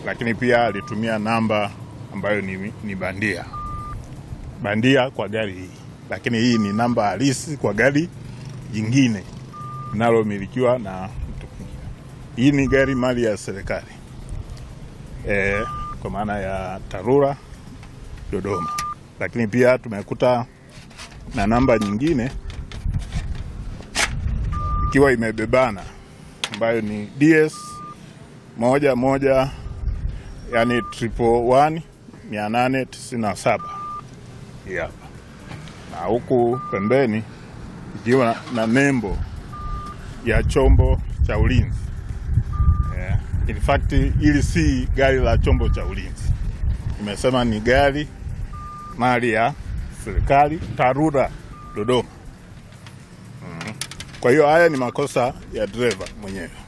lakini pia alitumia namba ambayo ni, ni bandia bandia kwa gari hii, lakini hii ni namba halisi kwa gari jingine linalomilikiwa na mtu mwingine. Hii ni gari mali ya serikali e, kwa maana ya TARURA Dodoma, lakini pia tumekuta na namba nyingine ikiwa imebebana ambayo ni DS moja moja yani triple one mia nane tisini na saba hii hapa, na huku pembeni ikiwa na, na nembo ya chombo cha ulinzi yeah. In fact hili si gari la chombo cha ulinzi, imesema ni gari mali ya serikali TARURA Dodoma. mm. Kwa hiyo haya ni makosa ya dereva mwenyewe.